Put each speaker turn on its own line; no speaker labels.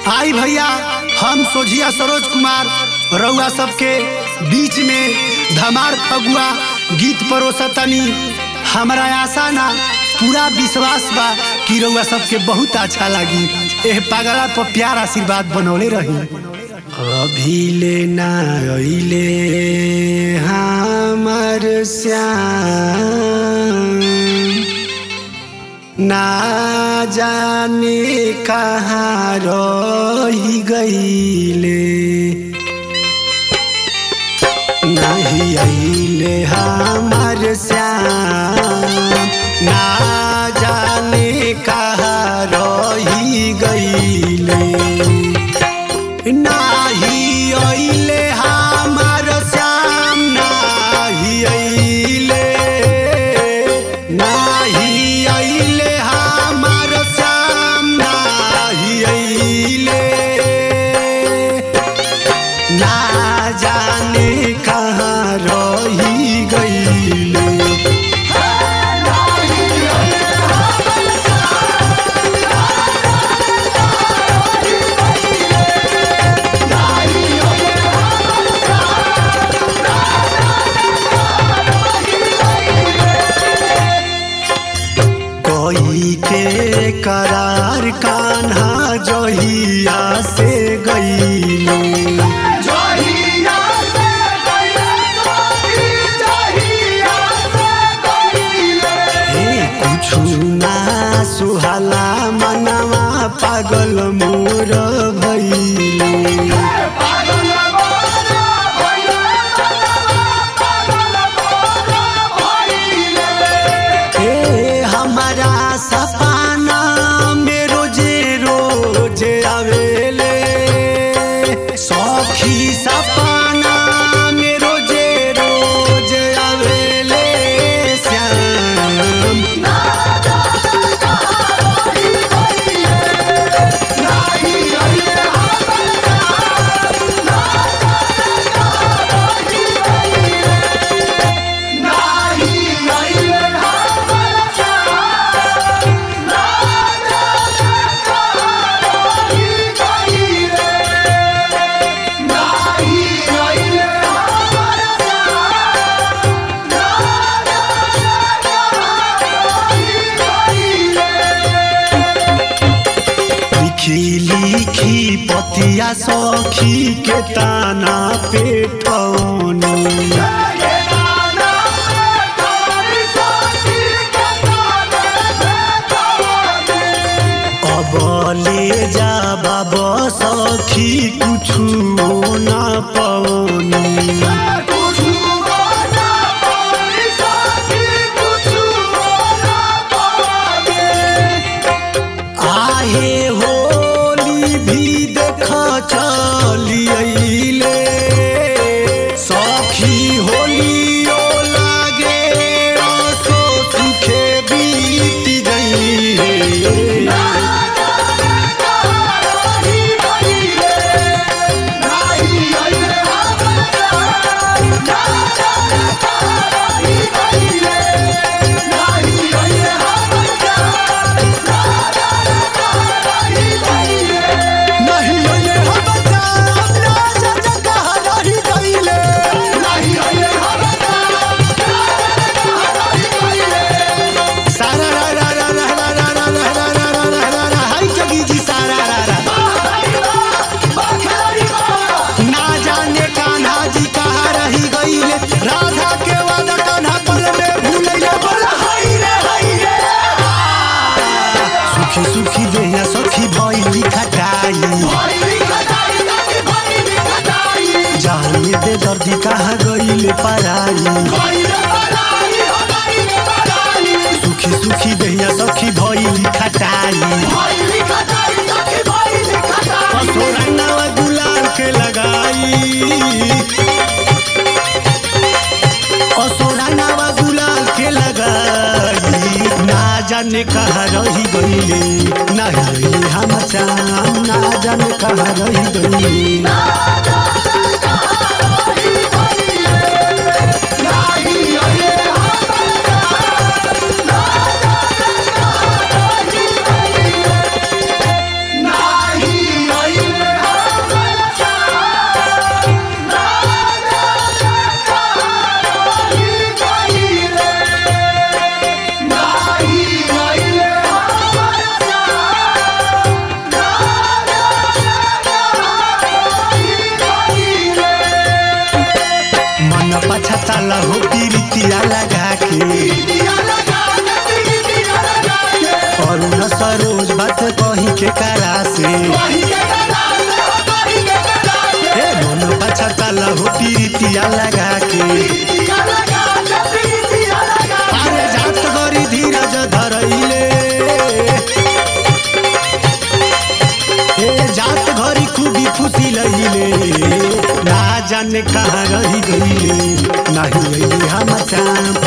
आई भैया हम सोझिया सरोज कुमार रउआ सबके बीच में धमार फगुआ गीत परोसतनी हमरा आशा ना पूरा विश्वास बा कि रउआ सबके बहुत अच्छा लगी एह पागला पर प्यार आशीर्वाद बनौले रही अभी लेना अइले हमर श्याम ना जाने कहाँ रही गईले नहीं अइले हमर श्याम ना जाने कहाँ रही गईले नाही अइले हमर श्याम नाही अइले नाही अइले हमर श्याम नाही अइले ना जाने कहाँ रही गईले कोई के करार कान्हा जहिया से गईले हे कुछु ना सुहाला मनवा पागल मोर भइले हे हमारा सपना में रोजे रोजे आवेले सखी सपना में रोजे रोजे आवेले श्याम लिखी लिखी पतिया सखी के ताना पेटौनी अब ले जा बाबा सखी कुछु ना पौनी आहे होली भी देख चली अइले सखी होलियो लागे असो सुखे बीत गई नहीं अइले हम बच्चा अपना जग कहाँ रही गइले सारा रा रा रा रा रा रा रा रा रा रा रा रा रा रा हाय जगी जी सारा रा रा ना जाने कान्हा जी कहाँ रही गईले राधा के वादा कान्हा पल में भूलैले बोला हाय रे हाय रे सुखी सुखी देहिया सखी भइली खटाई जाने दे दर्दी कहाँ गईले पराई सुखी सुखी देहिया सखी भइली खटाई असोरंगावा गुलाल के लगाई असोरंगावा गुलाल के लगाई ना जाने कहाँ रही गईले ना रही हम चाम ना जाने कहाँ रही गईले और न सरोज बात कही के करा से ए मन पछताला हो पीरितिया लगा के अरे जात गरी धीरज धरैले ए जात घरी खूबी खुशी लैले ना जाने कहाँ रही गईले नाही अइले हम चाम